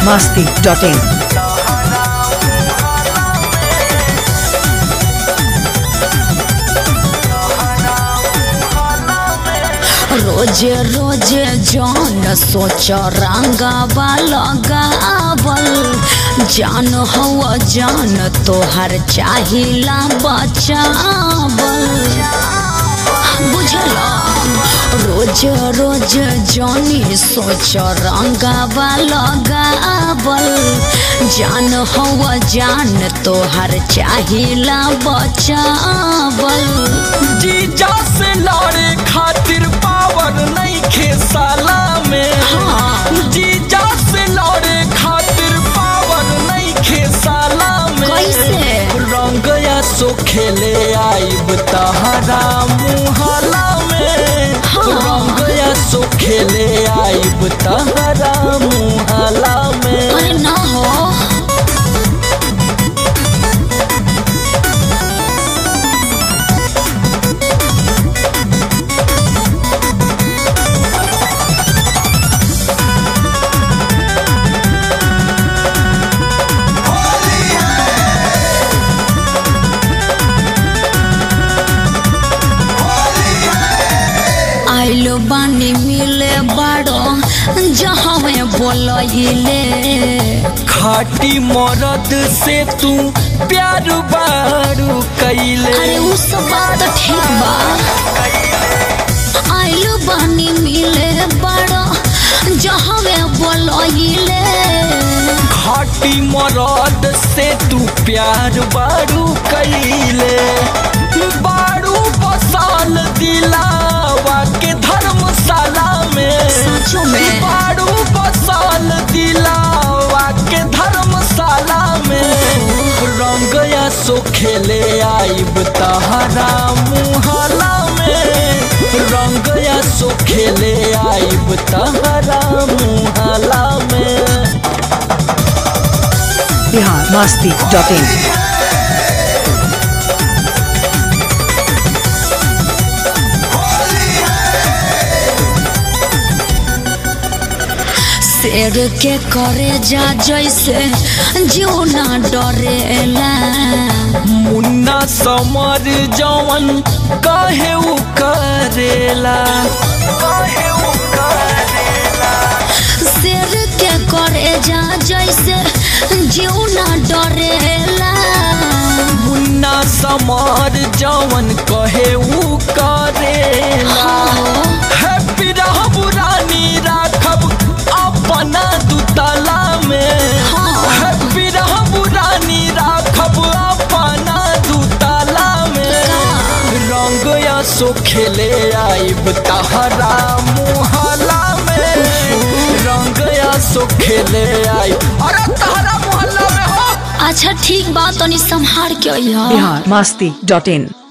masti.in. रोजे रोजे जान सोच रंगावा लगावल जान हवा जान तोहर चाहिला बचावल बुझला रोज रोज जानी सोच रंगावा लगावल जान हवा जान तोहर चाहिला बचावल जीजा से लड़े खातिर पावर नहीं खे साला में हाँ। जीजा से लड़े खातिर पावर नहीं खे साला में कैसे? रंग या सो खेले आइब तहरा मुहला में हाँ। रंग या सो खेले आइब तहरा मुहला में अरे ना हो आइलो बानी मिले बड़ो जहाँ में बोलइले खाटी मरद से तू प्यार बारू कैले अरे उ सब बात तो ठीक बा आइलो बानी मिले बड़ो जहाँ में बोलइले खाटी मरद से तू प्यार बारू कैले बारू बसाल दिलावा के धर्मशाला में सचो में बारू बसाल दिलावा के धर्मशाला में रंग या सो खेले आइब तहरा मुहला में रंग या सो खेले आइब तहरा मुहला में Bihar masti.in. शेर के करे जा जैसे जीव ना डरेला मुन्ना समर जवन काहे उ करेला काहे उ करेला शेर के करे जा जैसे जीव ना डरेला मुन्ना समर जवन कहे उ करेला हैप्पी रहब रानी राखब अपना दुतला में हाँ। हैप्पी रहब रानी राखब अपना दुतला में रंग या सो खेले आइब तहरा मुहला में रंग या सो खेले आई अरे तहरा मुहल्ला में हो अच्छा ठीक बात तनी संहार के अइहा Bihar masti.in.